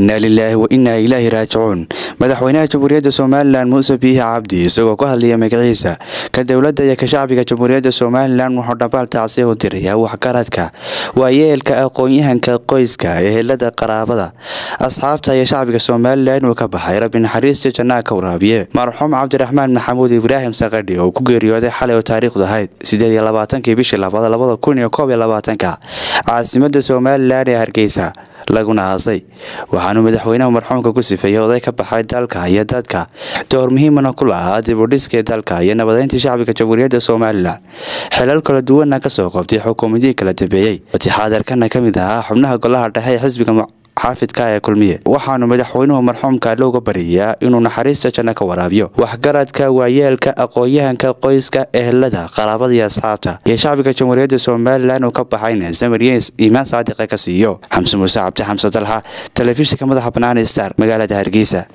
inaa lilaahi wa innaa ilaahi raajicuun madaxweynaha jamhuuriyadda somalilan muuse biihi cabdi isagoo ku hadlaya magaciisa ka dowladda iyo ka shacbiga jamhuuriyadda somalilan wuxuu dhambaal tacsiya u diraya waxgaradka waayeelka aqoon-yahanka qoyska ehelada qaraabada asxaabta iyo shacbiga somalilan inuu ka baxay rabbi naxariista jannaa ka waraabiye marxuum cabdiraxmaan maxamuud ibraahim sakadhi oo ku geeriyooday xalay oo taariikhdu ahayd sideed iyo labaatankii bishii labada labada kun iyo koob iyo labaatanka caasimada somalilan ee hargeysa laguna aasay waxaanuu madaxweynaha marxuumka ku sifeeyey oday ka baxay dalka iyo dadka door muhiimana ku lahaa dib u dhiskii dalka iyo nabadeyntii shacbiga jamhuuriyadda somalilan xilal kala duwana kasoo qabtay xukuumadihii kala dambeeyey watixaadeerkana ka mid ahaa xubnaha golaha dhexe ee xisbiga xaafidka ee kulmiye waxaanu madaxweynuhu marxuumka looga baryayaa inuu naxariista janno ka waraabiyo waxgaradka waayeelka aqoon-yahanka qoyska ehelada qaraabada iyo asxaabta iyo shacbiga jamhuuriyadda somalilan uu ka baxayna samariyeys iimaan saadiqa ka siiyo xamse muuse cabdi xamse dalxa telefishinka madaxa banaani star magaalada hargeysa